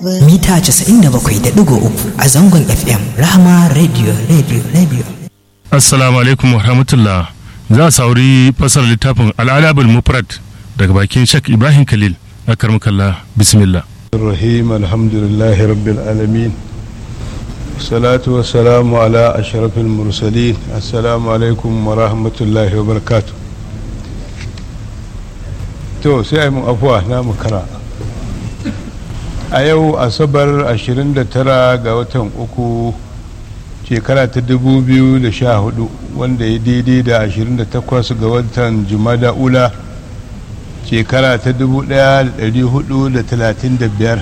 mita 97.3 a zangon FM Rahama Radio Radio Radio. Assalamu alaikum wa rahmatullah. Za a sauri fasar littafin al'adabul mufrad daga bakin Shek Ibrahim Khalil a karmakalla bismillah. الرحيم الحمد لله رب العالمين الصلاة والسلام على أشرف المرسلين السلام عليكم ورحمة الله وبركاته to sai a mun afuwa na makara a yau asabar 29 ga watan uku shekara ta 2014 wanda ya daidai da 28 ga watan jumada ula shekara ta 1435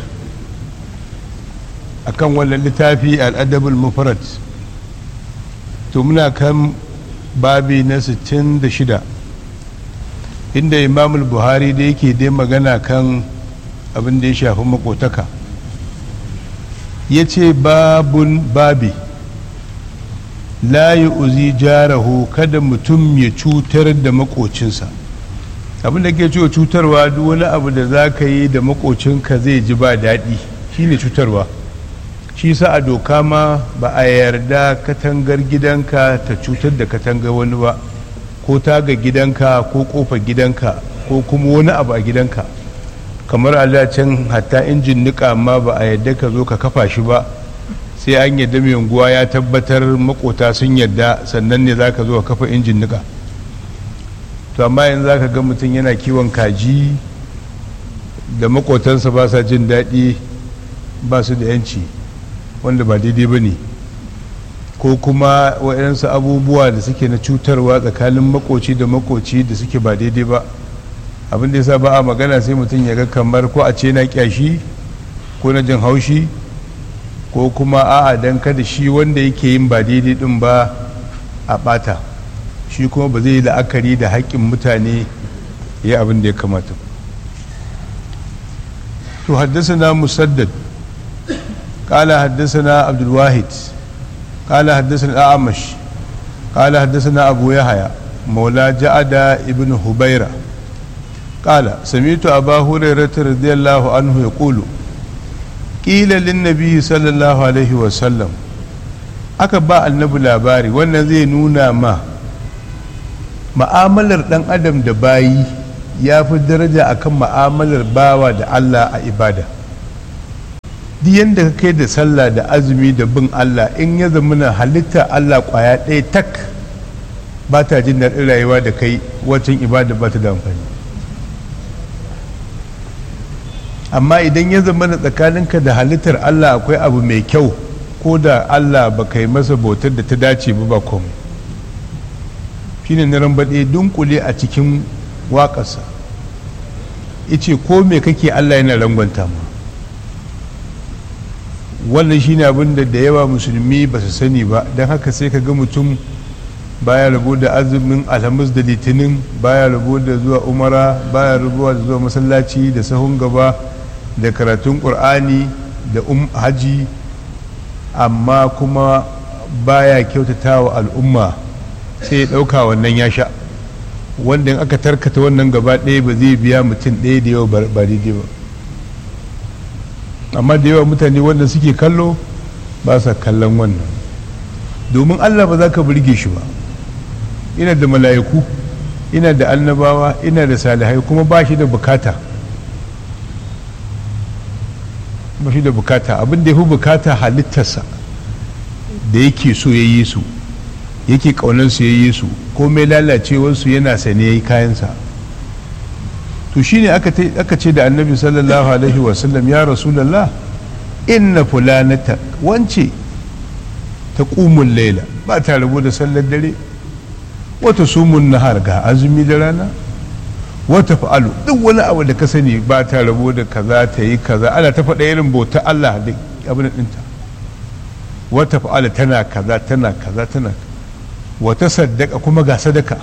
a kan wannan littafi al'adabul mufarad to muna kan babi na 66 inda imamul buhari da yake dai magana kan abin da ya shafi makotaka ya ce babun babi layi uzi jarahu kada mutum ya cutar da makocinsa abin da ke cewa cutarwa duk wani abu da za ka yi da makocinka zai ji ba daɗi shine cutarwa shi sa a doka ma ba a yarda katangar gidanka ta cutar da katangar wani ba ko taga gidanka ko kofa gidanka ko kuma wani abu a gidanka kamar a can hatta injin nika ma ba a yarda ka zo ka kafa shi ba sai an yarda mai unguwa ya tabbatar makota sun yarda sannan ne za ka zo ka kafa injin nika to amma yanzu za ka ga mutum yana kiwon kaji da makotansa ba sa jin daɗi ba su da yanci wanda ba daidai ba ne ko kuma waɗansu abubuwa da suke na cutarwa tsakanin makoci da makoci da suke ba daidai ba abin da yasa ba a magana sai mutum ya ga kamar ko a ce na kyashi ko na jin haushi ko kuma a'a dan kada shi wanda yake yin ba daidai din ba a ɓata shi kuma ba zai yi la'akari da haƙƙin mutane ya abin da ya kamata to haddasa na musaddad قال حدثنا عبد الواحد قال حدثنا الأعمش قال حدثنا أبو يحيى مولى جعد ابن هبيرة قال سمعت أبا هريرة رضي الله عنه يقول قيل للنبي صلى الله عليه وسلم aka ba annabi labari wannan zai nuna ma ma'amalar dan adam da bayi ya fi daraja akan ma'amalar bawa da Allah a ibada duk yadda ka kai da sallah da azumi da bin Allah in ya zama na halitta Allah kwaya ɗaya tak ba ta jin daɗin rayuwa da kai wacin ibada ba ta da amfani amma idan ya zama na tsakaninka da halittar Allah akwai abu mai kyau ko da Allah ba kai masa bautar da ta dace ba ba komai shine na rambaɗe dunkule a cikin waƙarsa ice ko me kake Allah yana rangwanta ma wannan shine abin da da yawa musulmi ba su sani ba don haka sai ka ga mutum baya rabo da azumin alhamis da litinin baya rabo da zuwa umara baya rabo da zuwa masallaci da sahun gaba da karatun ƙur'ani da um haji amma kuma baya kyautata wa al'umma sai ya ɗauka wannan ya sha wanda in aka tarkata wannan gaba ɗaya ba zai biya mutum ɗaya da yawa ba daidai ba amma da yawa mutane wanda suke kallo ba sa kallon wannan domin allah ba za ka burge shi ba ina da mala'iku ina da annabawa ina da salihai kuma ba shi da bukata ba shi da bukata abin da ya fi bukata halittarsa da yake so ya yi su yake ƙaunarsu ya yi su komai lalacewarsu yana sane ya yi kayansa to shine aka ce da annabi sallallahu alaihi wasallam ya rasulallah inna fulanata wance ta ƙumun laila ba ta rabu da sallar dare wata sumun nahar ga azumi da rana wata fa'alu duk wani abu da ka sani ba ta rabu da kaza ta yi kaza ana ta faɗa irin bauta Allah da abin ɗinta wata fa'ala tana kaza tana kaza tana wata saddaka kuma ga sadaka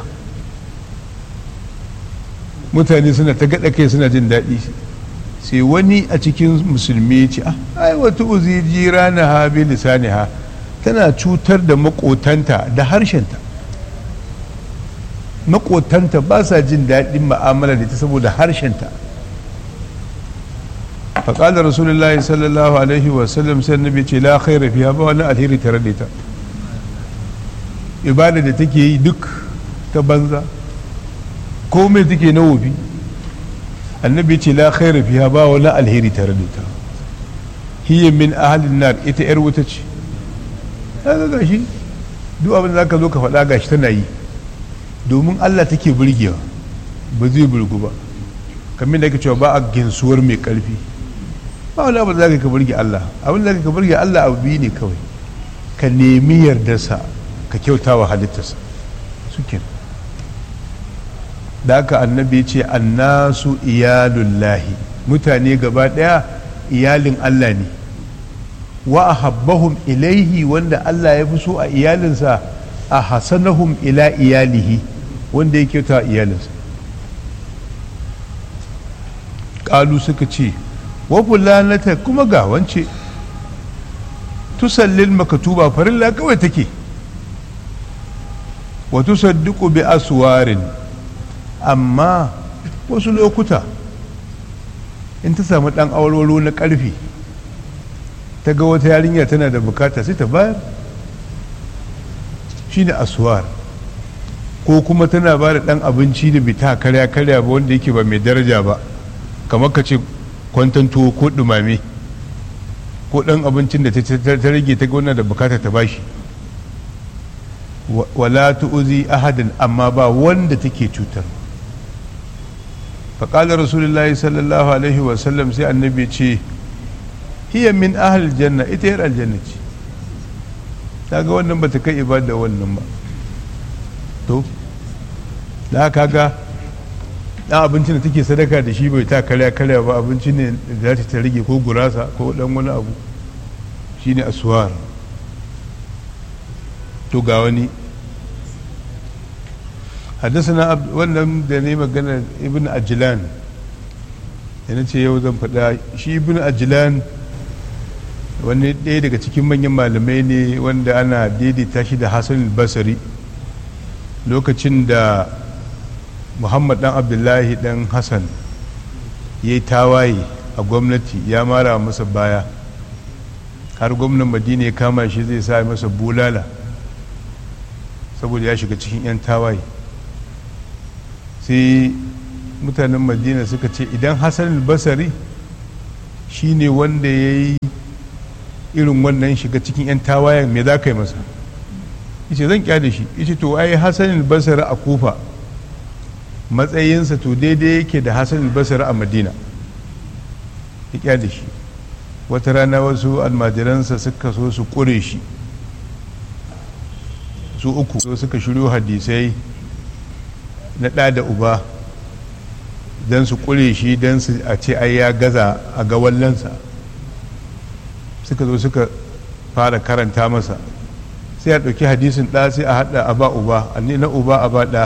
mutane suna ta gaɗa kai suna jin daɗi sai wani a cikin musulmi ce ai wata uzi jira na ha bi lisani ha tana cutar da makotanta da harshenta makotanta ba sa jin daɗin ma'amala da ta saboda harshenta faƙalar rasulullahi sallallahu alaihi wasallam sai annabi ce la khaira fiha ba wani alheri tare da ita ibada da take yi duk ta banza komai take na wofi annabi ce la khaira fiha ba wani alheri tare da ita hiya min ahalin nar ita yar wuta ce kaga gashi duk abin da zaka zo ka faɗa gashi tana yi domin Allah take burgewa ba zai burgu ba kamar da ake cewa ba a ginsuwar mai karfi ba wani abu da zaka ka burge Allah abin da zaka ka burge Allah abu biyu ne kawai ka nemi yardarsa ka kyauta wa halittarsa suke da haka annabi ce annasu iyalullahi mutane gaba daya iyalin Allah ne wa ahabbahum ilaihi wanda Allah ya fi so a iyalinsa a hasanahum ila iyalihi wanda ya kyauta iyalinsa ƙalu suka ce wa fulanata kuma ga wance tusallil makatuba farilla kawai take wa tusaddiqu bi aswarin amma wasu lokuta in ta samu dan awarwaro na karfi ta ga wata yarinya tana da bukata sai ta bayar shine aswar ko kuma tana ba da dan abinci da bita karya karya ba wanda yake ba mai daraja ba kamar ka ce kwantan tuwo ko dumame ko dan abincin da ta rage ta gona da bukata ta bashi wala tu'zi ahadin amma ba wanda take cutar faƙalar rasulullahi sallallahu alaihi wasallam sai annabi ce hiya min ahal janna ita yar aljanna ce ta ga wannan bata kai ibada wannan ba to da haka ga dan abincin da take sadaka da shi bai ta karya karya ba abinci ne da za ta rage ko gurasa ko dan wani abu shine aswar to ga wani haddasa wannan da ne magana ibn ajilan yana ce yau zan faɗa shi ibn ajilan wani ɗaya daga cikin manyan malamai ne wanda ana daidaita shi da hassan basari lokacin da muhammad dan abdullahi dan hassan ya yi tawaye a gwamnati ya mara masa baya har gwamnan madina ya kama shi zai sa masa bulala saboda ya shiga cikin 'yan tawaye sai mutanen madina suka ce idan hassan basari shi ne wanda ya yi irin wannan shiga cikin 'yan tawayen me za ka yi masa yace zan kyale shi yace to ai hassan basari a kufa matsayinsa to daidai yake da hassan basari a madina ya kyale shi wata rana wasu almajiransa suka so su kure shi su uku so suka shiryo hadisai na ɗa da uba don su ƙure shi don su a ce ai ya gaza a ga wallansa suka zo suka fara karanta masa sai a ɗauki hadisin ɗa sai a haɗa a ba uba na uba a ba ɗa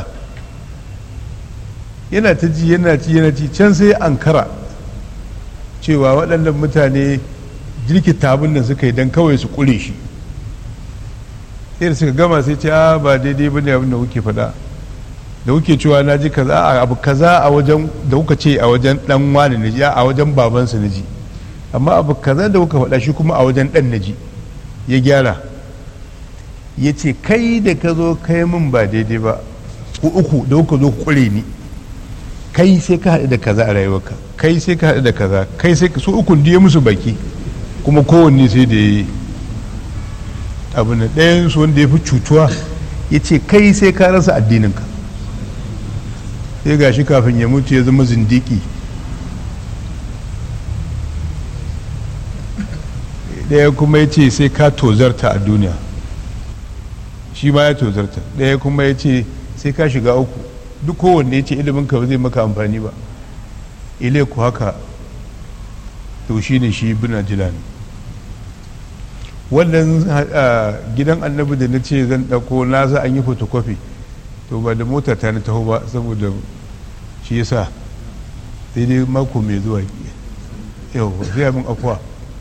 yana ta ji yana ci yana ci can sai ankara cewa waɗannan mutane jirkita abin da suka yi don kawai su ƙure shi sai da suka gama sai ce a ba daidai ba ne abin da kuke faɗa da kuke cewa na ji kaza a abu kaza a wajen da kuka ce a wajen dan wani na ji a wajen babansa na ji amma abu kaza da kuka faɗa shi kuma a wajen dan na ji ya gyara ya ce kai da ka zo kai min ba daidai ba ku uku da kuka zo kure ni kai sai ka haɗu da kaza a rayuwarka kai sai ka haɗu da kaza kai sai su ukun ya musu baki kuma kowanne sai da ya yi abu na ɗayan su wanda ya fi cutuwa ya ce kai sai ka rasa addininka sai ga shi kafin ya mutu ya zama zindiki ɗaya kuma ya ce sai ka tozarta a duniya shi ma ya tozarta ɗaya kuma ya ce sai ka shiga uku duk kowanne ya ce ilimin ka ba zai maka amfani ba ile ku haka to shi ne shi bin jilani wannan gidan annabi da na ce zan ɗauko na za an yi photocopy to ba da mota ta na taho ba saboda shi yasa sai dai mako mai zuwa yau zai min afuwa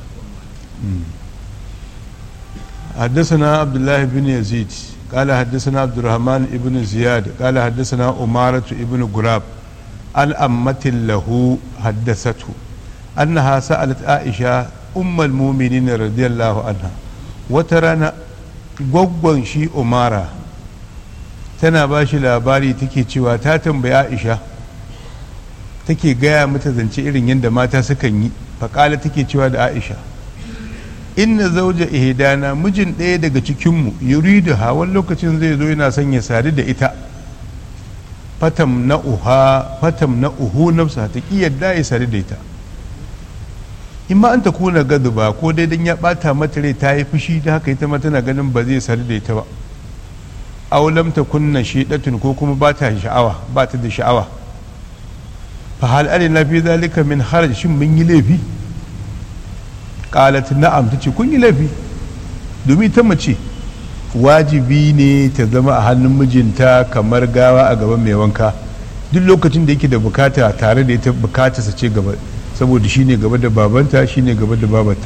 حدثنا عبد الله بن يزيد قال حدثنا عبد الرحمن ابن زياد قال حدثنا أمارة ابن غراب عن أمة له حدثته annaha sa'alat aisha ummul mu'minin radiyallahu anha wata rana gwaggwan shi umara tana ba shi labari take cewa ta tambayi aisha take gaya mata zance irin yadda mata sukan yi faƙala take cewa da aisha inna zauja ihdana mijin ɗaya daga cikinmu yuridu ha wani lokacin zai zo yana son ya sadu da ita fatam na uha fatam na uhu nafsa ta ki yadda ya sadu da ita in ma an ta kuna gadu ba ko dai dan ya bata mata rai ta yi fushi da haka ita ma tana ganin ba zai sadu da ita ba aw lam takunna shidatun ko kuma ba ta sha'awa ba ta da sha'awa fa hal alina fi zalika min haraj shin mun yi laifi qalat na'am tace kun yi laifi domin ta mace wajibi ne ta zama a hannun mijinta kamar gawa a gaban mai wanka duk lokacin da yake da bukata tare da ita bukata sa ce gaba saboda shine gaba da babanta shine gaba da babanta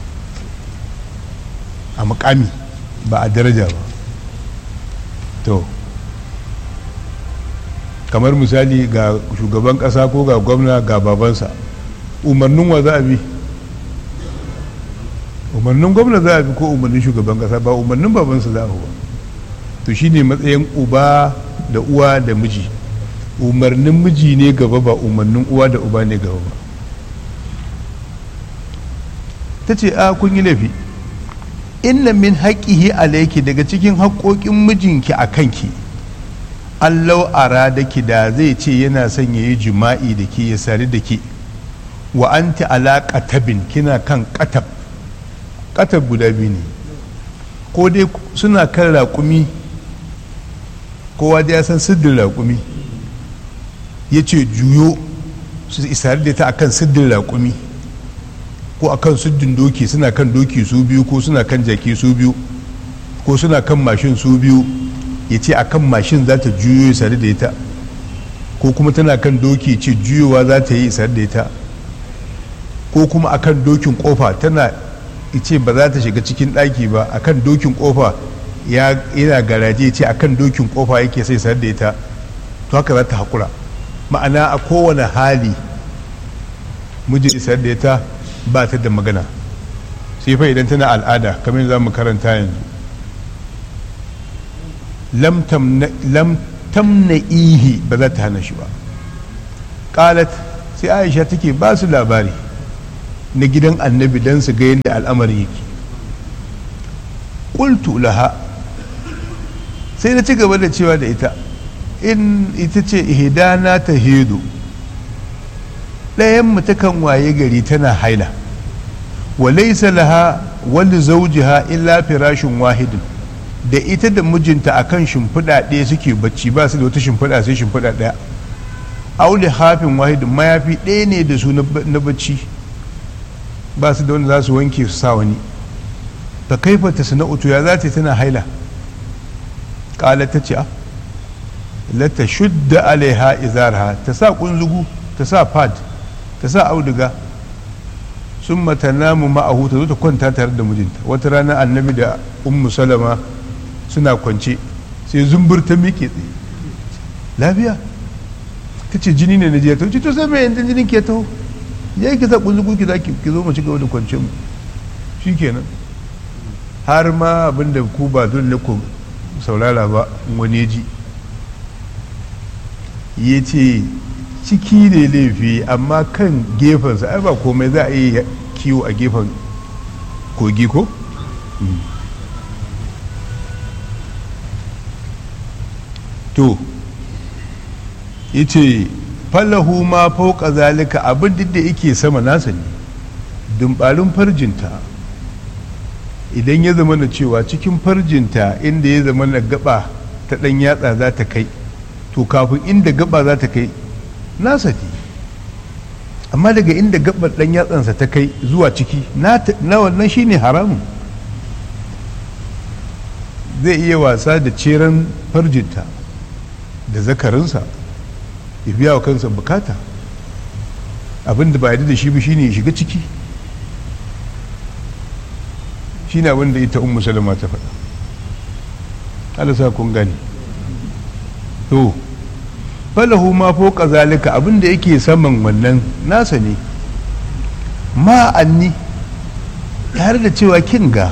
a mukami ba a daraja ba to kamar misali ga shugaban kasa ko ga gwamna ga babansa umarnin wa za a bi umarnin gwamna za a bi ko umarnin shugaban kasa ba umarnin babansa za a ba to shine matsayin uba da uwa da miji umarnin miji ne gaba ba umarnin uwa da uba ne gaba ba ta ce a kun yi laifi inna min haƙihi alaiki daga cikin haƙoƙin mijinki a kanki allau ara da ki da zai ce yana son ya yi jima'i da ke ya sari da ke wa anti ala katabin kina kan katab katab guda biyu ne ko dai suna kan raƙumi kowa da ya san siddin raƙumi ya ce juyo su isari da ta akan siddin raƙumi ko akan siddin doki suna kan doki su biyu ko suna kan jaki su biyu ko suna kan mashin su biyu ya ce akan mashin za ta juyo isari da ita ko kuma tana kan doki ce juyowa za ta yi isari da ita ko kuma akan dokin kofa tana ce ba za ta shiga cikin ɗaki ba akan dokin kofa yana garaje ce akan dokin kofa yake sai isar da ita to haka za ta haƙura ma'ana a kowane hali mijin isar da ita ba ta da magana sai fa idan tana al'ada kamar za mu karanta yanzu lam tamna ihi ba za ta hana shi ba ƙalat sai aisha take ba su labari na gidan annabi don su ga yadda al'amari yake ƙultu laha sai na ci gaba da cewa da ita in ita ce ihdana ta hedo ɗayan mu takan waye gari tana haila wa laysa laha wani zawjiha illa firashin wahidin da ita da mijinta akan shimfiɗa ɗaya suke bacci ba su da wata shimfiɗa sai shimfiɗa ɗaya aule hafin wahidin mayafi ɗaya ne da su na bacci ba su da wanda za su wanke su sa wani ta kaifa ta sana'utu ya za ta tana haila ƙala ta ce lata shudda alaiha izarha ta sa kunzugu ta sa pad ta sa auduga sun mata namu ma'ahu ta zo ta kwanta tare da mijinta wata rana annabi da ummu salama suna kwance sai zumbur ta miƙe tsaye lafiya ta ce jini ne na jiya ta wuce to sai mai yanzu jinin ke taho ya ki sa kunzugu ki za ki zo mu ci gaba da kwance mu shi kenan har ma abinda ku ba dole ku saurara ba wani ji ya ce ciki ne laifi amma kan gefensa ai ba komai za a yi kiwo a gefen kogi ko? to ya ce falahu ma fauka zalika abin da yake sama nasa ne dumbarin farjinta idan ya zama na cewa cikin farjinta inda ya zama na gaba ta ɗan yatsa za ta kai to kafin inda gaba za ta kai nasa ne amma daga inda gabar ɗan yatsansa ta kai zuwa ciki na wannan shine haramun zai iya wasa da ceren farjinta da zakarinsa ya biya wa kansa bukata abin da ba yadda da shi ba shine ya shiga ciki shine abin da ita ummu salama ta faɗa Allah sa kun gani to falahu ma fawqa zalika abin da yake saman wannan nasa ne ma anni tare da cewa kin ga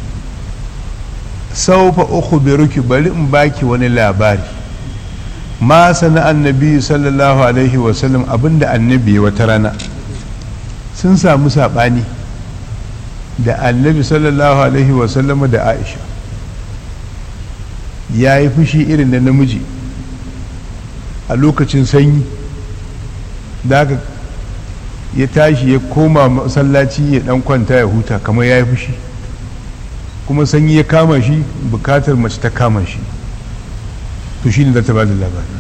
saufa ukhbiruki bari in baki wani labari ma sana annabi sallallahu alaihi wasallam abinda annabi wata rana sun samu saɓani da annabi sallallahu alaihi wasallam da aisha ya yi fushi irin da namiji a lokacin sanyi da aka ya tashi ya koma masallaci ya dan kwanta ya huta kamar ya yi fushi kuma sanyi ya kama shi bukatar mace ta kama shi to shi ne za ta ba da labari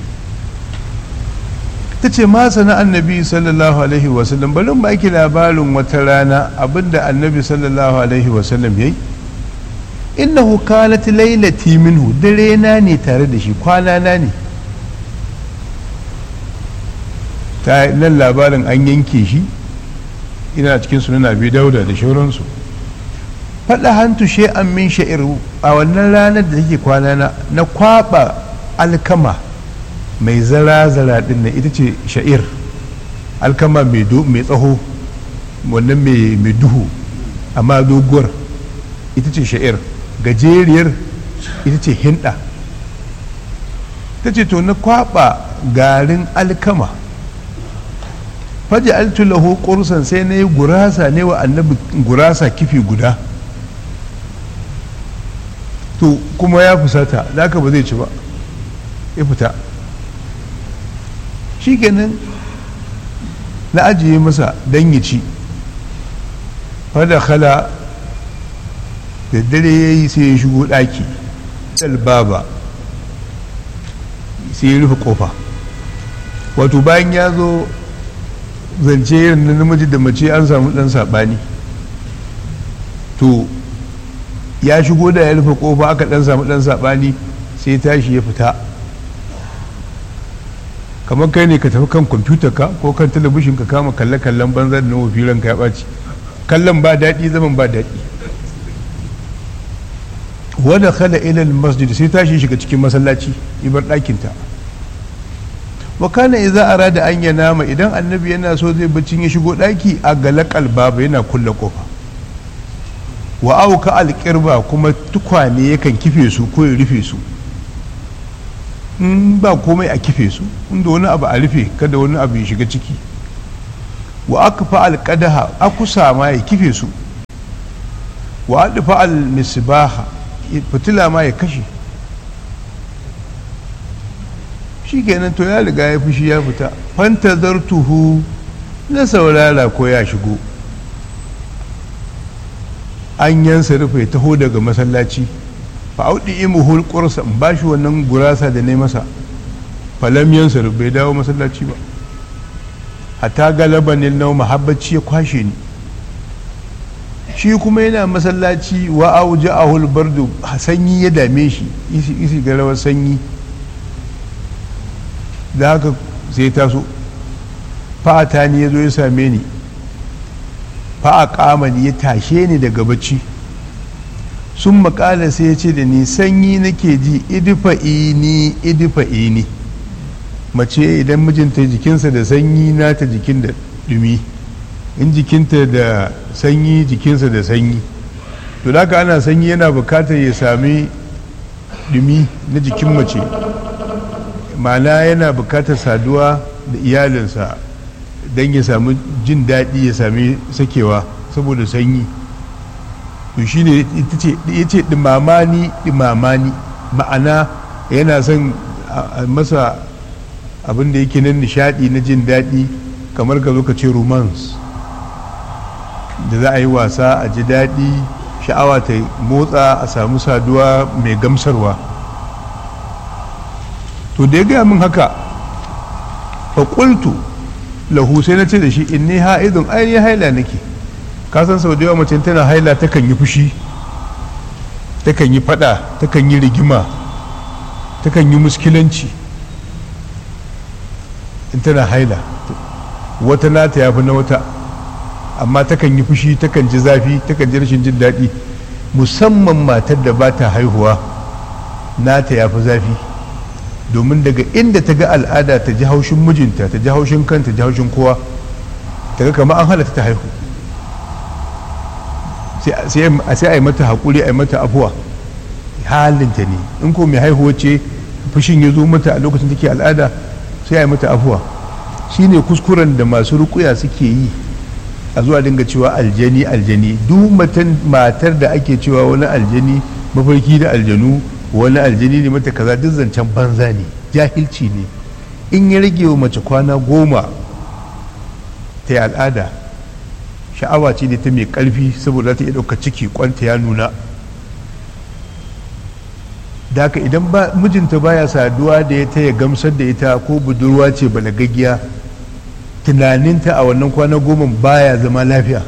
ta ce ma sana annabi sallallahu alaihi wasallam bari ba ki labarin wata rana abinda annabi sallallahu alaihi wasallam ya yi innahu kanat lailati minhu dare na ne tare da shi kwana na ne ta nan labarin an yanke shi ina cikin sunan abi dauda da shauransu faɗa hantu an min sha'ir a wannan ranar da take kwana na na kwaba alkama mai zara-zara din nan ita ce sha'ir alkama mai tsaho wannan mai duhu amma doguwar ita ce sha'ir gajeriyar ita ce hinda ta ce to na kwaba garin alkama faji altulahu kursan sai na yi gurasa ne wa annabi gurasa kifi guda to kuma ya fusata da aka ba zai ci ba ya fita shi kenan na ajiye masa don ya ci fada khala da dare ya yi sai ya shigo ɗaki baba sai ya rufe kofa wato bayan ya zo zance irin na namiji da mace an samu ɗan saɓani to ya shigo da ya rufe kofa aka ɗan samu ɗan saɓani sai tashi ya fita kamar kai ne ka tafi kan kwamfuta ka ko kan talabishin ka kama kalle-kallen banza da nawa firan ka ya ɓaci kallon ba daɗi zaman ba daɗi wadda khala ilal masjid sai tashi shiga cikin masallaci ibar ɗakinta wa kana idza arada an yanama idan annabi yana so zai bacci ya shigo ɗaki a galakal baba yana kulle kofa wa auka alƙirba kuma tukwane yakan kife su ko ya rufe su in ba komai a kife su inda wani abu a rufe kada wani abu ya shiga ciki wa aka fa alƙadaha akusa ma ya kife su wa aɗufa al-misbaha fitila ma ya kashe shi kenan to ya riga ya fushi ya fita fanta zartuhu na saurara ko ya shigo an yansa rufe taho daga masallaci fa audi imuhul qursa in bashi wannan gurasa da ne masa falam yansa bai dawo masallaci ba hatta galabanin nau mahabbaci ya kwashe ni shi kuma yana masallaci wa auja ahul bardu sanyi ya dame shi isi ga rawar sanyi da haka sai taso fa'ata ni ya zo ya same ni fa'a kama ni ya tashe ni daga bacci sun makala sai ya ce da ni sanyi nake ji idifa'i ni idifa'i ni mace idan mijinta jikinsa da sanyi nata jikin da dumi in jikinta da sanyi jikinsa da sanyi to da ana sanyi yana bukatar ya sami dumi na jikin mace ma'ana yana bukatar saduwa da iyalinsa don ya sami jin daɗi ya sami sakewa saboda sanyi to shi ne ya ce ɗimamani ɗimamani ma'ana yana son masa abin da yake nan nishaɗi na jin daɗi kamar ka zo ka ce romance da za a yi wasa a ji daɗi sha'awa ta motsa a samu saduwa mai gamsarwa to da ya gaya min haka faƙultu lahu sai na ce da shi in ni ha'idun ainihin haila nake kasan sau da yawa mace tana haila takan yi fushi takan yi fada takan yi rigima takan yi muskilanci in tana haila wata nata ya fi na wata amma takan yi fushi takan ji zafi takan ji rashin jin daɗi musamman matar da ba ta haihuwa nata ya fi zafi domin daga inda ta ga al'ada ta ji haushin mijinta ta ji haushin kanta ji haushin kowa ta ga kamar an halatta ta haihu sai a yi mata haƙuri a yi mata afuwa halinta ne in ko mai haihuwa ce fushin ya zo mata a lokacin take al'ada sai a yi mata afuwa shine kuskuren da masu rukuya suke yi a zuwa dinga cewa aljani aljani duk matar da ake cewa wani aljani mafarki da aljanu wani aljani ne mata kaza duk zancen banza ne jahilci ne in ya rage wa mace kwana goma ta yi al'ada sha'awa ce ne ta mai karfi saboda ta iya ɗauka ciki kwanta ya nuna da haka idan mijinta baya saduwa da ya taya gamsar da ita ko budurwa ce balagaggiya tunaninta a wannan kwana goma baya zama lafiya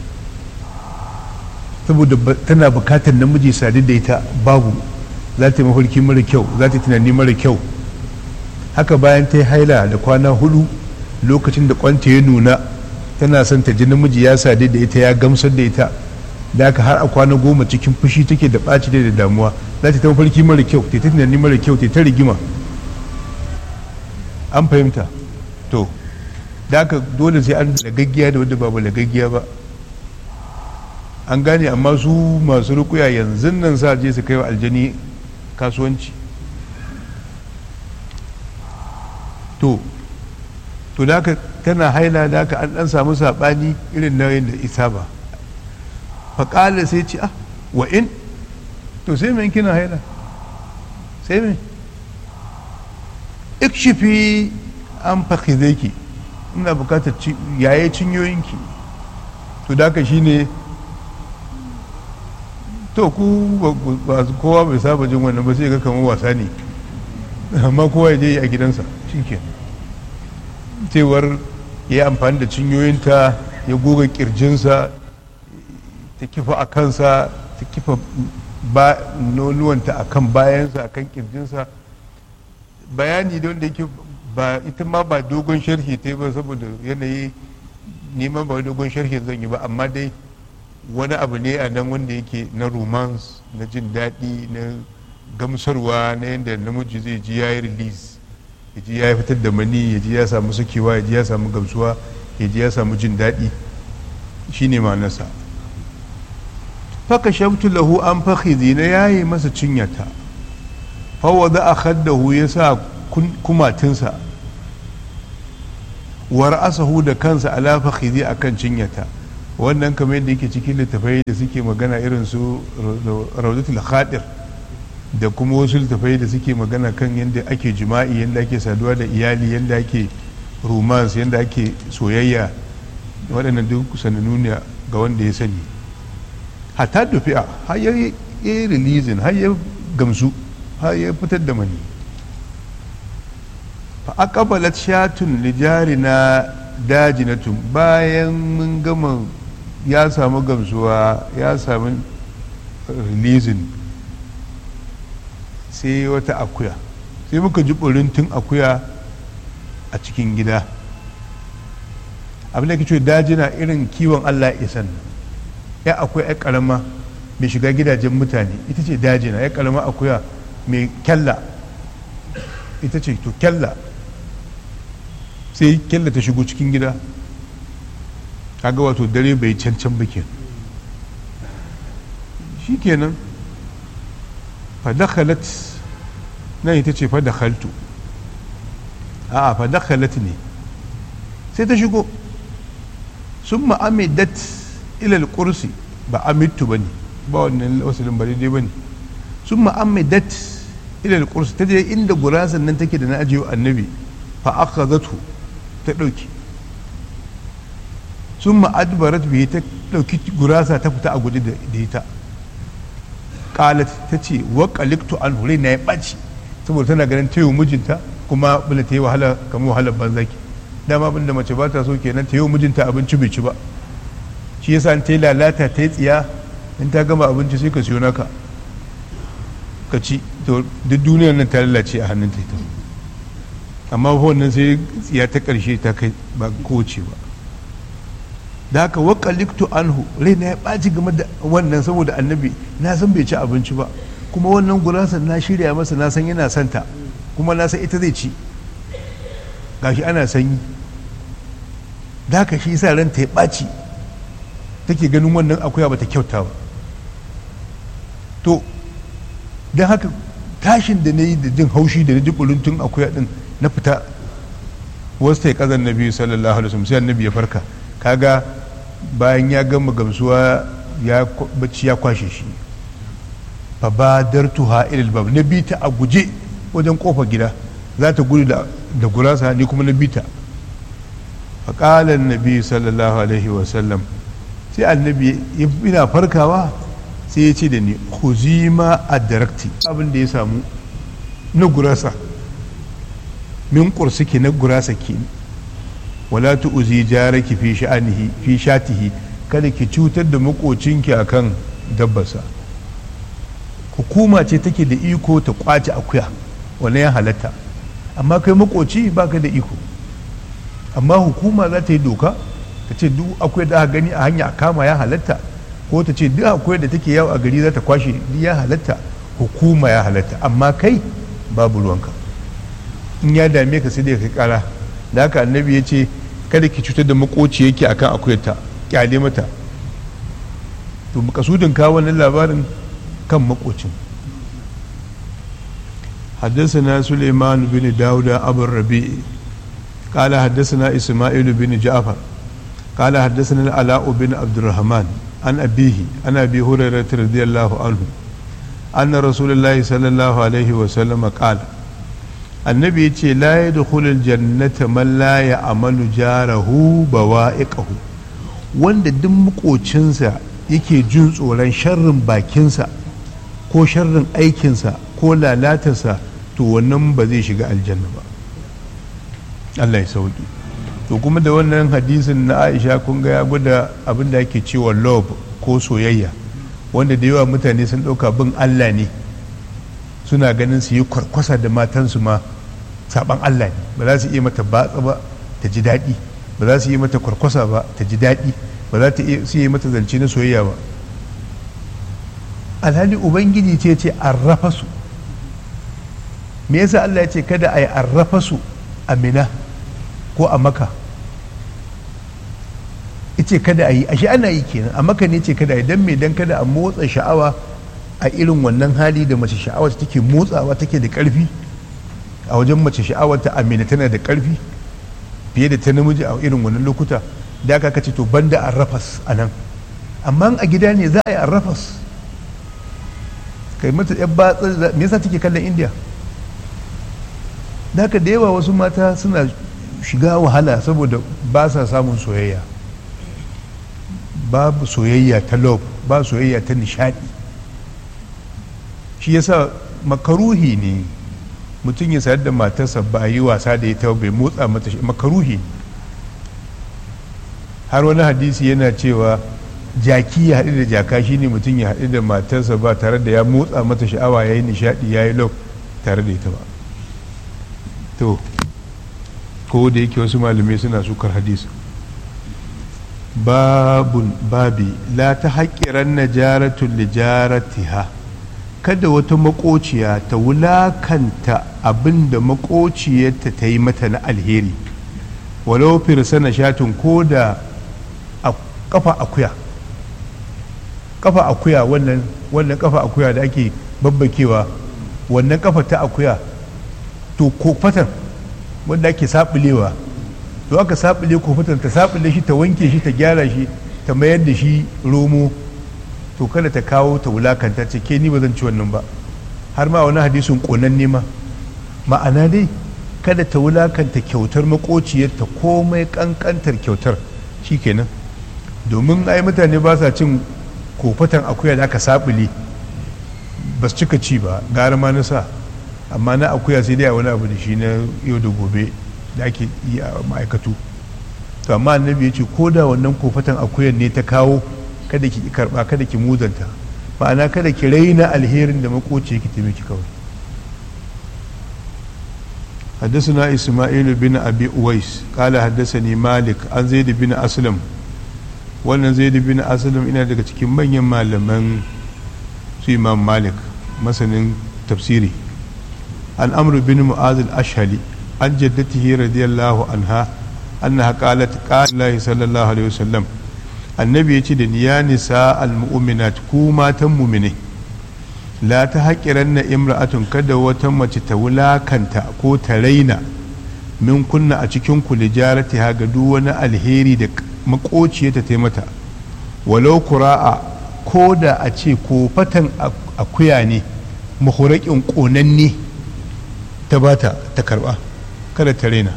saboda tana bukatar namiji sadu da ita babu za ta yi mafarki mara kyau za ta yi tunani mara kyau haka bayan ta yi haila da kwana hudu lokacin da kwanta ya nuna tana son ta ji namiji ya sadu da ita ya gamsar da ita da haka har a kwana goma cikin fushi take da ɓaci da damuwa za ta ta mafarki mara kyau ta tunani mara kyau ta rigima an fahimta to da haka dole sai an lagaggiya da wadda babu lagaggiya ba an gane amma su masu rukuya yanzu nan sa je su kai wa aljani kasuwanci to to da haka tana haila da haka an dan samu saɓani irin na da isa ba faƙala sai ce ah wa in to sai mai kina haila sai mai ikshifi an fakize ki ina bukatar yaye cinyoyinki to da haka shine to ku ba kowa bai saba jin wannan ba sai ga kamar wasa ne amma kowa ya je a gidansa shike cewar ya yi amfani da cinyoyinta ya goga kirjinsa ta kifa a kansa ta kifa ba nonuwanta a kan bayansa a kan kirjinsa bayani don da yake ba ita ma ba dogon sharhi ta ba saboda yanayi neman ba dogon sharhi zan yi ba amma dai wani abu ne a nan wanda yake na romance na jin daɗi na gamsarwa na yadda namiji zai ji ya yi release ya ji ya fitar da mani ya ji ya samu sakewa ya ji ya samu gamsuwa ya ji ya samu jin daɗi shine ma'anarsa faka shabtu lahu an fakhizi na yayi masa cinyata fawada a khaddahu ya sa kumatinsa war asahu da kansa ala fakhizi akan cinyata wannan kamar yadda yake cikin littafai da suke magana irin su raudatul khadir da kuma wasu littafai da suke magana kan yadda ake jima'i yadda ake saduwa da iyali yadda ake romance yadda ake soyayya waɗannan duk sanannu ne ga wanda ya sani hatta dufi'a har ya yi releasing har ya gamsu har ya fitar da mani fa aqbalat shatun lijari na dajinatun bayan mun gama ya samu gamsuwa ya samu releasing sai wata akuya sai muka ji tun akuya a cikin gida abin da ke dajina irin kiwon allah isan ya akwai ya karama mai shiga gidajen mutane ita ce dajina ya karama akuya mai kyalla ita ce to kyalla sai kyalla ta shigo cikin gida kaga wato dare bai cancan bikin shi kenan fadakhalat nan ita ce fadakhaltu a'a fadakhalat ne sai ta shigo sun ma'amidat ilal kursi ba amittu ba ne ba wannan wasilin ba daidai ba ne sun ma'amidat ilal kursi ta je inda gurasan nan take da na ajiye annabi fa aka zato ta ɗauki sun ma'adbarat bihi ta ɗauki gurasa ta fita a gudu da ita qalat ta ce wa qaliktu an hure na ya ɓaci saboda tana ganin ta yi mijinta kuma bala ta yi wahala kamar wahalar banzaki dama abin da mace ba ta so kenan ta yi mijinta abinci bai ci ba shi yasa ta yi lalata ta yi tsiya in ta gama abinci sai ka siyo naka ka ci to duk duniyar nan ta lalace a hannun ta ita amma wannan sai tsiya ta karshe ta kai ba kowace ba da haka wakaliktu anhu raina ya ɓaci game da wannan saboda annabi na san bai ci abinci ba kuma wannan gurasa na shirya masa na san yana santa kuma na san ita zai ci gashi ana sanyi da haka shi sa ranta ya ɓaci take ganin wannan akuya bata kyauta ba to don haka tashin da na yi da jin haushi da na ji tun akuya din na fita wasu ta yi kazan nabi sallallahu alaihi wasallam sai annabi ya farka kaga bayan ya gama gamsuwa ya bacci ya kwashe shi fa badartuha ilal bab na bita a guje wajen kofar gida za ta gudu da gurasa ni kuma na bita fa qala annabi sallallahu alaihi wasallam sai annabi ina farkawa sai ya ce da ni huzima a darakti abin da ya samu na gurasa min kursuki na gurasa ke wala tu'zi jaraki fi sha'anihi fi shatihi kada ki cutar da makocinki akan dabbarsa hukuma ce take da iko ta kwace akuya wannan ya halatta amma kai makoci baka da iko amma hukuma za ta yi doka ta ce duk akwai da aka gani a hanya a kama ya halatta ko ta ce duk akwai da take yawo a gari za ta kwashe duk ya halatta hukuma ya halatta amma kai babu ruwanka in ya dame ka sai dai kai kara da haka annabi ya ce kada ki cutar da makoci yake akan akuyarta kyale mata to makasudin kawo wannan labarin kan makocin حدثنا سليمان بن داود أبو الربيع قال حدثنا إسماعيل بن جعفر قال حدثنا العلاء بن عبد الرحمن عن أبيه عن أبي هريرة رضي الله عنه أن رسول الله صلى الله عليه وسلم قال النبي يقول لا يدخل الجنة من لا يعمل جاره بوائقه wanda duk makocinsa yake jin tsoron sharrin bakinsa ko sharrin aikinsa ko lalatarsa to wannan ba zai shiga aljanna ba Allah ya sauki to kuma da wannan hadisin na aisha kun ga ya gwada abin da ake cewa love ko soyayya wanda da yawa mutane sun ɗauka bin allah ne suna ganin su yi kwarkwasa da matansu ma saban allah ne ba za su iya mata batsa ba ta ji daɗi ba za su yi mata kwarkwasa ba ta ji daɗi ba za ta su yi mata zance na soyayya ba alhali ubangiji ce ce arrafa su me yasa allah ya ce kada a yi arrafa su a mina ko a maka ce kada a yi ashe ana yi kenan a maka ne ce kada a yi don me don kada a motsa sha'awa a irin wannan hali da mace sha'awa ta take motsawa take da karfi a wajen mace sha'awa ta amina tana da karfi fiye da ta namiji a irin wannan lokuta da aka kace to banda arrafas a nan amma a gida ne za a yi arrafas kai mata yan batsa me yasa take kallon indiya da haka da yawa wasu mata suna shiga wahala saboda ba sa samun soyayya babu soyayya ta love ba soyayya ta nishadi shi yasa makaruhi ne mutum ya sayar da matarsa ba a yi wasa da ita bai motsa mata shi makaruhi har wani hadisi yana cewa jaki ya haɗu da jaka shine mutum ya haɗu da matarsa ba tare da ya motsa mata sha'awa ya yi nishadi ya yi love tare da ita ba to ko da yake wasu malamai suna sukar hadisi babun babi la ta haƙiran na jaratun lijaratiha kada wata makociya ta wulakanta abin da makociyarta ta yi mata na alheri walau firsana shatin ko da kafa akuya kafa akuya wannan wannan kafa akuya da ake babbakewa wannan kafa ta akuya to ko fatan wanda ake sabulewa to aka sabule ko fatan ta sabule shi ta wanke shi ta gyara shi ta mayar da shi romo to kada ta kawo ta wulakanta ce ke ni ba zan ci wannan ba har ma wani hadisin konan nema ma'ana dai kada ta wulakanta kyautar makociyarta komai kankantar kyautar shikenan domin ai mutane ba sa cin kofatan akuya da aka sabule ba su cika ci ba gara ma na sa amma na akuya sai dai a wani abu da shi na yau da gobe da ake yi a ma'aikatu to amma annabi ya ce ko da wannan kofatan akuyan ne ta kawo kada ki karba kada ki muzanta ma'ana kada ki raina alherin da makoci ki taimaki kawai حدثنا إسماعيل بن أبي أويس قال حدثني مالك عن زيد بن أسلم wannan zaidu bin asalin ina daga cikin manyan malaman su imam malik masanin tafsiri an amru bin mu'az al-ashhali an jaddatihi radiyallahu anha annaha qalat qala sallallahu alaihi wasallam annabi ya ce da ni ya nisa al-mu'minat ku matan mu'mine la ta haƙiran na imra'atun kada wata mace ta wulakanta ko ta raina min kunna a cikin ku lijarati ha ga duk wani alheri da makociya ta taimata walau kura'a ko da a ce ko fatan akuya ne mahurakin ƙonanne ta bata ta karba kada ta raina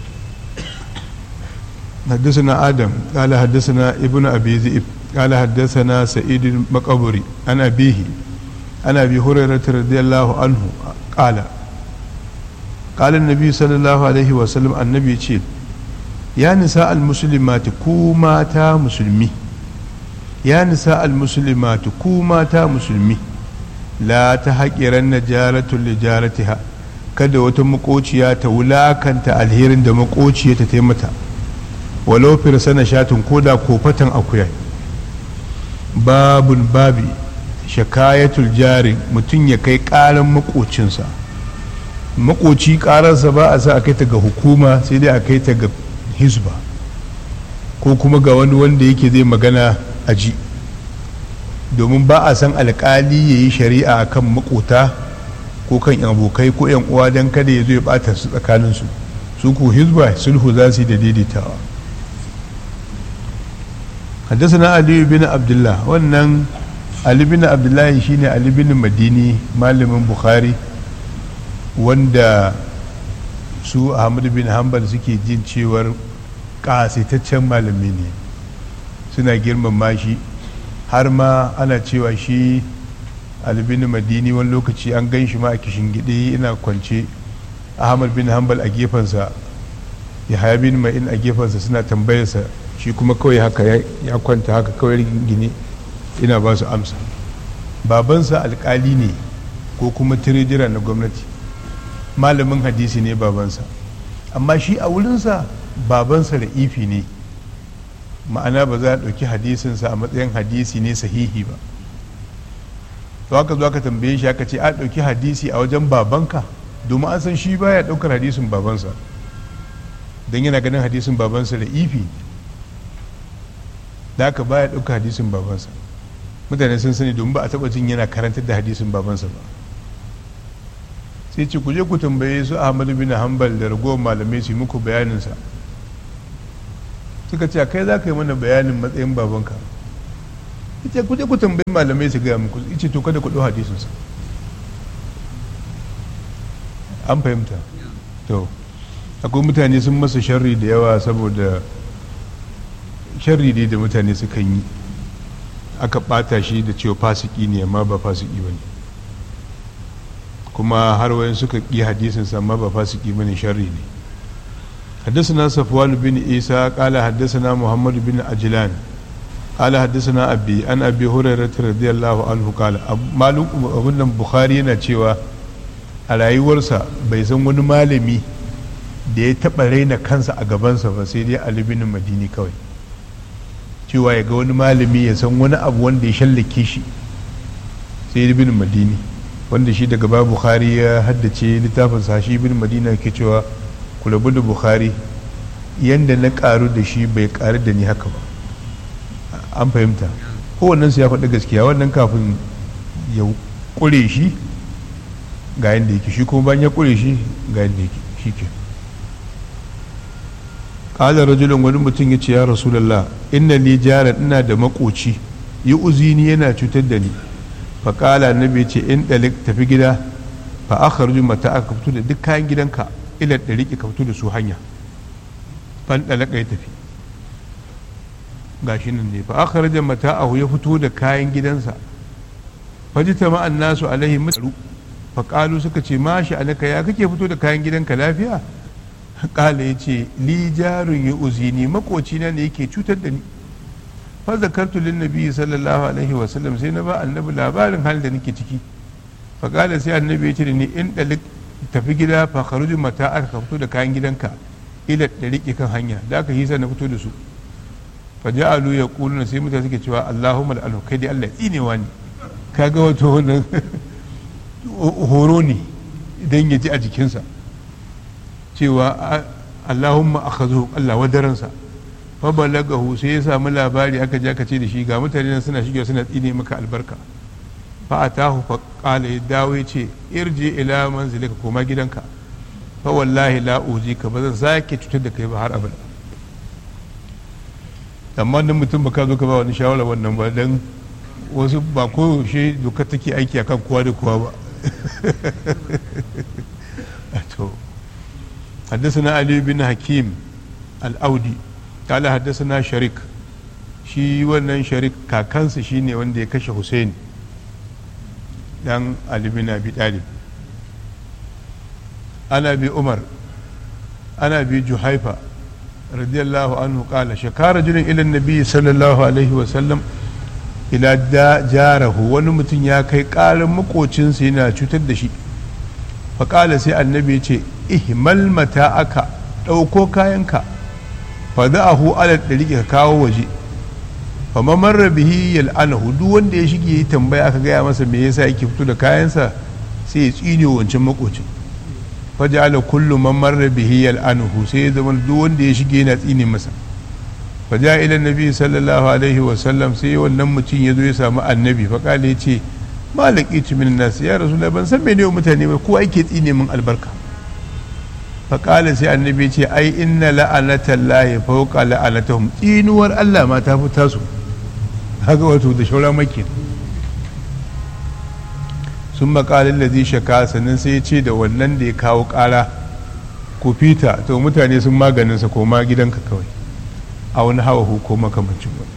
حدثنا آدم قال حدثنا ابن أبي ذئب قال حدثنا سعيد المقبري عن أبيه عن أبي هريرة رضي الله عنه قال قال النبي صلى الله عليه وسلم النبي يقول يا نساء المسلمات كوماتا مسلمي يا نساء المسلمات كوماتا مسلمي لا تحقرن جارة لجارتها kada wata makociya ta wulakanta alherin da makociya ta taimata walau firsana shatin koda kofatan akuya babun babi shakayatul jari mutum ya kai karan makocinsa makoci karansa ba a sa a kai ta ga hukuma sai dai a kai ta ga hisba ko kuma ga wani wanda yake zai magana a ji domin ba a san alkali ya yi shari'a a kan makota ko kan abokai ko yan uwa don kada ya zo ya bata su tsakaninsu su ku hisba sulhu za su yi da daidaitawa حدثنا علي بن عبد الله wannan Ali bin Abdullahi shine Ali bin Madini malamin Bukhari wanda su Ahmad bin Hanbal suke jin cewar kasitaccen malami ne suna girmama shi har ma ana cewa shi Ali bin Madini wani lokaci an gan shi ma a kishin gide ina kwance Ahmad bin Hanbal a gefensa Yahaya bin Ma'in a gefensa suna tambayarsa shi kuma kawai haka ya kwanta haka kawai gine ina ba su amsa babansa alkali ne ko kuma tirijira na gwamnati malamin hadisi ne babansa amma shi a wurinsa babansa da ifi ne ma'ana ba za a ɗauki hadisinsa a matsayin hadisi ne sahihi ba to haka zo aka tambaye shi aka ce a ɗauki hadisi a wajen babanka domin an san shi baya ɗaukar hadisin babansa don yana ganin hadisin babansa da ifi da aka baya ɗauka hadisin babansa mutane sun sani domin ba a taɓa jin yana karantar da hadisin babansa ba sai ce ku je ku tambaye su ahmadu bin hanbal da ragowar malamai su muku bayaninsa suka ce kai za ka yi mana bayanin matsayin babanka ita ku je ku tambayi malamai su gaya muku ice to kada ku ɗau hadisinsa an fahimta to akwai mutane sun masa sharri da yawa saboda sharri ne da mutane sukan yi aka bata shi da cewa fasiki ne amma ba fasiki ba ne kuma har wayan suka ƙi hadisin amma ba fasiki ba ne sharri ne حدثنا صفوان بن عيسى قال حدثنا محمد بن عجلان قال حدثنا أبي أن أبي هريرة رضي الله عنه قال معلوم أبن بخاري yana cewa a rayuwarsa bai san wani malami da ya taɓa raina kansa a gabansa ba sai dai Ali bin Madini kawai cewa ya ga wani malami ya san wani abu wanda ya shallake shi sai bin madini wanda shi daga ba bukhari ya haddace littafin sa shi bin madina ke cewa ku rabu da bukhari yanda na karu da shi bai karu da ni haka ba an fahimta kowannen su ya faɗi gaskiya wannan kafin ya ƙure shi ga yadda yake shi kuma bayan ya ƙure shi ga yadda yake shi ke ƙala rajulun wani mutum ya ce ya rasulallah inna ni jaran ina da makoci yi uzini yana cutar da ni fa ƙala annabi ce in ɗalik tafi gida fa aka mata aka fito da duk kayan gidanka ila da riƙe ka fito da su hanya fan ɗalaka ya tafi gashi nan ne fa aka rajin mata ahu ya fito da kayan gidansa fajita ma'an nasu alaihi mutaru fa ƙalu suka ce ma shi alaka ya kake fito da kayan gidanka lafiya kala ya ce li jarun ya uzini makocina ne yake cutar da ni fa zakartu lin nabi sallallahu alaihi wa sallam sai na ba annabi labarin halin da nake ciki fa kala sai annabi ya ce da ni in dalik tafi gida fa kharuju mata aka fito da kayan gidanka ila da rike kan hanya da aka hisa na fito da su fa ja'alu yaquluna sai mutane suke cewa Allahumma al'anu kai dai Allah tsinewa ne kaga wato wannan horo ne idan ya ji a jikinsa cewa allahumma akhazu Allah wadaransa fa balagahu sai ya samu labari aka je aka ce da shi ga mutane nan suna shigewa suna tsine maka albarka fa atahu fa qala ya dawo ya ce irji ila manzilika koma gidanka fa wallahi la ka ba zan sake cutar da kai ba har abada amma nan mutum ba ka zo ka ba wani shawara wannan ba dan wasu ba ko shi doka take aiki akan kowa da kowa ba to حدثنا علي بن حكيم الأودي قال حدثنا شريك shi wannan sharik kakansa shine wanda ya kashe Hussein dan Ali bin Abi Talib ana bi Umar ana bi Juhaifa radiyallahu anhu qala shakara rajulun ila nabi sallallahu alaihi wa sallam ila da jarahu wani mutum ya kai karin makocinsa yana cutar da shi faƙala sai annabi ya ce ihmal mata aka ɗauko kayanka fa hu alal ɗari ka kawo waje fa mamarra bihi yal'anahu duk wanda ya shige yi tambaya aka gaya masa me yasa yake fito da kayansa sai ya tsine wancan makocin fa ja'ala kullu man marra bihi yal'anahu sai ya zama duk wanda ya shige yana tsine masa fa ja'a ila nabi sallallahu alaihi wa sallam sai wannan mutum ya zo ya samu annabi fa kala ya ce malaki min nasu ya rasu ban san mene mutane ba kowa yake tsine min albarka faƙala sai annabi ce ai inna la'anatan lahi fauka la'anatahum tsinuwar Allah ma ta fi tasu haka wato da shaura maki sun maƙalin da zai shaka sannan sai ya ce da wannan da ya kawo ƙara ku fita to mutane sun maganinsa ko ma gidanka kawai a wani hawa ko makamancin wani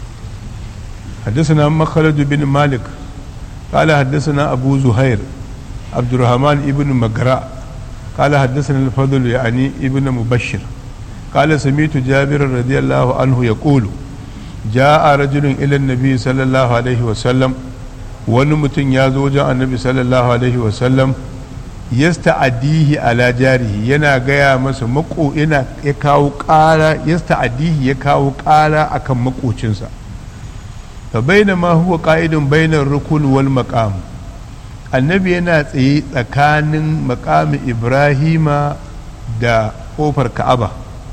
حدثنا مخلد بن مالك قال حدثنا أبو زهير عبد الرحمن ابن مقراء قال حدثنا الفضل يعني ابن مبشر قال سمعت جابر رضي الله عنه يقول جاء رجل إلى النبي صلى الله عليه وسلم ونمتن يازوج النبي صلى الله عليه وسلم yasta'adihi ala jarihi yana gaya masa mako yana ya kawo ƙara yasta'adihi ya kawo ƙara akan makocinsa fa bainama huwa qa'idun bainar rukun wal maqam annabi yana tsaye tsakanin maqami ibrahima da kofar ka'aba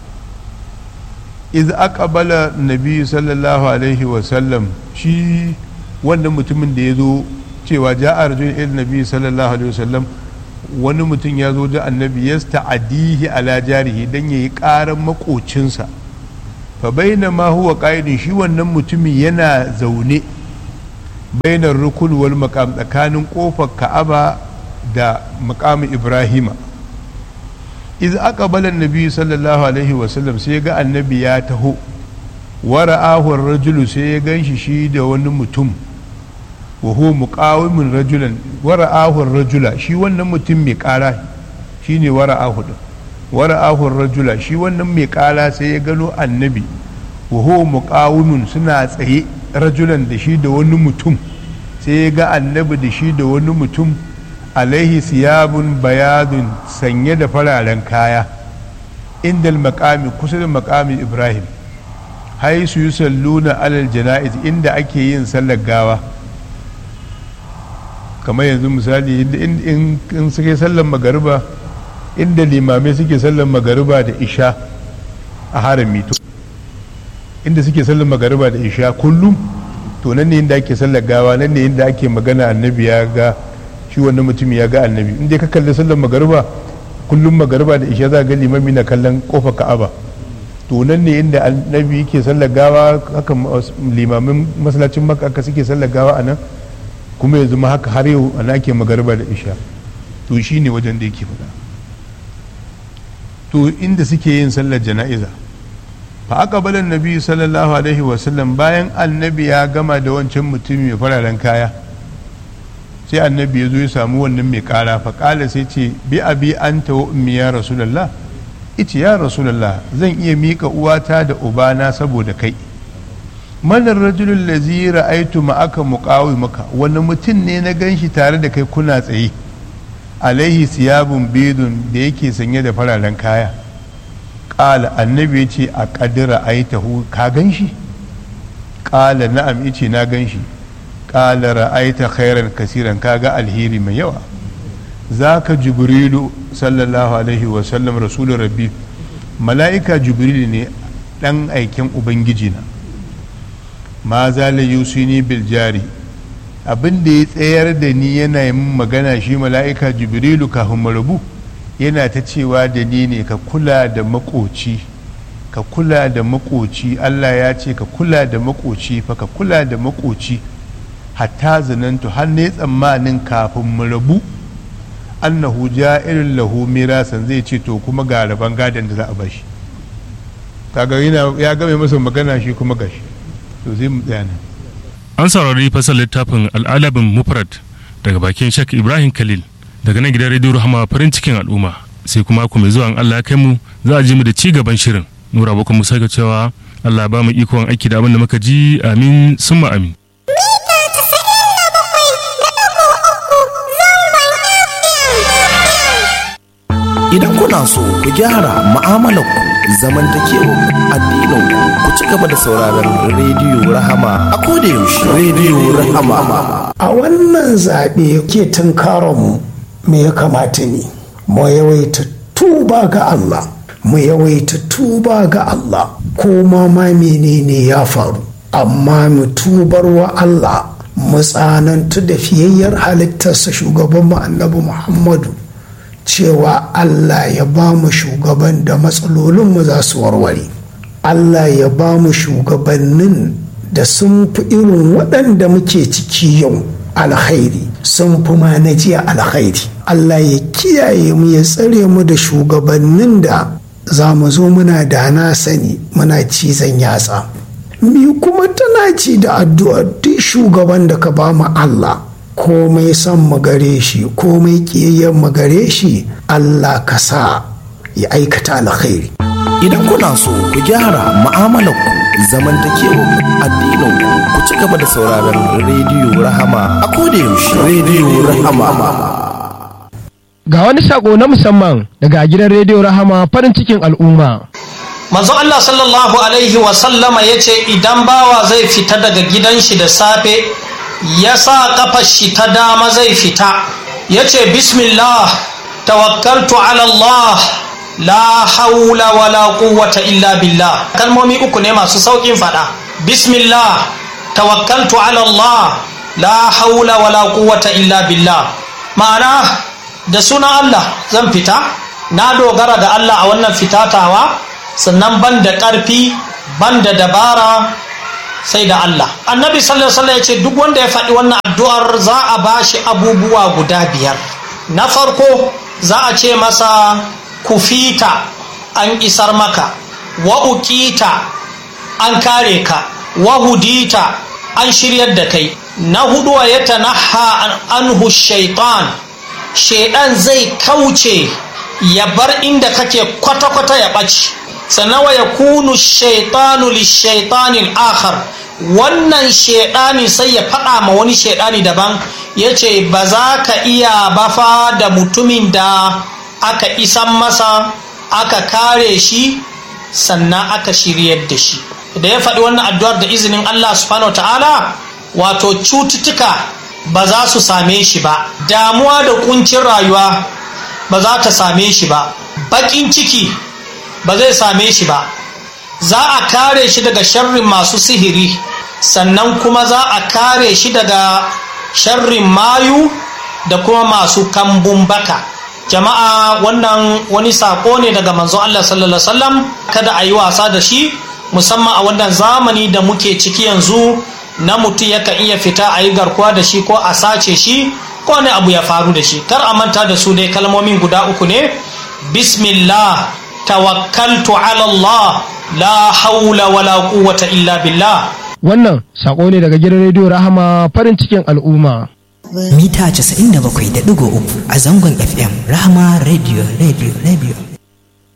iz aqbala nabi sallallahu alaihi wa sallam shi wannan mutumin da ya zo cewa ja'a rajulun ila nabi sallallahu alaihi wa sallam wani mutum ya zo da annabi ya sta'adihi ala jarihi dan yayi karan makocinsa fa baina ma huwa qa'idun shi wannan mutumin yana zaune bainar rukun wal maqam tsakanin kofar ka'aba da maqamin ibrahima iz aqbala annabi sallallahu alaihi wa sallam sai ga annabi ya taho wa ra'ahu ar-rajulu sai ya ganshi shi da wani mutum wa huwa muqawimun rajulan wa ra'ahu ar-rajula shi wannan mutum mai kara shine wa ra'ahu din wa ra'ahu ar-rajula shi wannan mai kara sai ya gano annabi wa huwa muqawimun suna tsaye rajulan da shi da wani mutum sai ya ga annabi da shi da wani mutum alaihi siyabun bayadun sanye da fararen kaya inda makami kusa da makami ibrahim haisu yi salluna alal jana'iz inda ake yin sallar gawa kamar yanzu misali in suke sallar magariba inda limamai suke sallar magariba da isha a harami to inda suke sallar magariba da isha kullum to nan ne inda ake sallar gawa nan ne inda ake magana annabi ya ga shi wannan mutum ya ga annabi inda ka kalli sallar magariba kullum magariba da isha za ga limami na kallon kofar ka'aba to nan ne inda annabi yake sallar gawa haka limamin masallacin maka aka suke sallar gawa a nan kuma yanzu ma haka har yau ana ake magariba da isha to shi ne wajen da yake faɗa to inda suke yin sallar jana'iza fa aka balan nabi sallallahu alaihi wasallam bayan annabi ya gama da wancan mutum mai fararen kaya sai annabi ya zo ya samu wannan mai kara fa kala sai ce bi abi anta wa ummi ya rasulullah ice ya rasulullah zan iya mika uwata da ubana saboda kai manar rajulun lazi ra'aitu ma'aka muqawi maka wani mutum ne na ganshi tare da kai kuna tsaye alaihi siyabun bidun da yake sanye da fararen kaya ƙala annabi ya ce a ƙadira aitahu ka ganshi ƙala na'am ice na ganshi ƙala ra'aita khairan kasiran kaga alheri mai yawa zaka jibrilu sallallahu alaihi wasallam rasulun rabbi mala'ika jibrilu ne dan aikin ubangiji na ma zala yusuni bil jari abin da ya tsayar da ni yana yi magana shi mala'ika jibrilu kafin marabu yana ta cewa da ni ne ka kula da makoci ka kula da makoci allah ya ce ka kula da makoci fa ka kula da makoci hatta zanantu har ne tsammanin kafin mu rabu annahu ja'irin lahu mirasan zai ce to kuma ga rabon gadon da za a bashi kaga yana ya game masa magana shi kuma gashi to zai mu tsaya nan an saurari fasar littafin al'alabin mufrad daga bakin shak ibrahim khalil daga nan gidan rediyo rahama farin cikin al'umma sai kuma ku mai zuwa in allah ya kai mu za a ji mu da ci gaban shirin nura abokan musa ga cewa allah ba mu ikon aiki da abin da muka ji amin summa amin Idan kuna so ku gyara mu'amalarku zamantakewar addinin ku ci gaba da sauraron rediyo Rahama a koda yaushe rediyo Rahama. a wannan zaɓe ke tunkaronmu me ya kamata ne mu yawaita tuba ga Allah mu yawaita tuba ga Allah ko ma ma menene ya faru amma mu tubar wa Allah mu tsanantu da fiyayyar halittarsa shugaban mu annabi Muhammadu cewa Allah ya ba mu shugaban da matsalolinmu za su warware Allah ya ba mu shugabannin da sun fi irin waɗanda muke ciki yau alkhairi sun fi ma na jiya alkhairi Allah ya kiyaye mu ya tsare mu da shugabannin da za mu zo muna da na sani muna cizon yatsa mi kuma tana ci da addu'a duk shugaban da ka ba mu Allah komai son mu gare shi komai ƙiyayyen mu gare shi Allah ka sa ya aikata alkhairi Idan kuna so ku gyara mu'amalarku zamantakewar addinin ku ci gaba da sauraron rediyo Rahama a koda yaushe rediyo Rahama. Ga wani sako na musamman daga gidan rediyo Rahama farin cikin al'umma. manzo Allah sallallahu alaihi wasallama ya ce idan bawa zai fita daga gidan shi da safe ya sa kafar shi ta dama zai fita ya ce bismillah tawakkaltu ala Allah la haula wala quwwata illa billah kalmomi uku ne masu saukin fada bismillah tawakkaltu ala Allah la haula wala quwwata illa billah ma'ana da sunan Allah zan fita na dogara da Allah a wannan fitatawa sannan ban da ƙarfi ban da dabara sai da Allah annabi sallallahu alaihi ya ce duk wanda ya faɗi wannan addu'ar za a ba shi abubuwa guda biyar na farko za a ce masa kufita an isar maka wa uqita an kare ka wa hudita an shiryar da kai na hudu wa yatanaha anhu shaitan shaidan zai kauce ya bar inda kake kwata-kwata ya ɓaci sannan wa ya kunu shaitanu lishaitanin akhar wannan shaidani sai ya faɗa ma wani shaidani daban ya ce ba za ka iya bafa da mutumin da aka isan masa aka kare shi sannan aka shiryar da shi da ya faɗi wannan addu'ar da izinin Allah subhanahu wa ta'ala wato cututtuka ba za su same shi ba damuwa da kuncin rayuwa ba za ta same shi ba baƙin ciki ba zai same shi ba za a kare shi daga sharrin masu sihiri sannan kuma za a kare shi daga sharrin mayu da kuma masu kambun baka jama'a wannan wani sako ne daga manzo Allah sallallahu alaihi wasallam kada a yi wasa da shi musamman a wannan zamani da muke ciki yanzu na mutum yakan iya fita a yi garkuwa da shi ko a sace shi ko wani abu ya faru da shi kar a manta da su dai kalmomin guda uku ne bismillah tawakkaltu ala Allah la haula wala quwwata illa billah Wannan sako ne daga gidan rediyo Rahama farin cikin al'umma. mita 97.3 a zangon fm rahama radio radio radio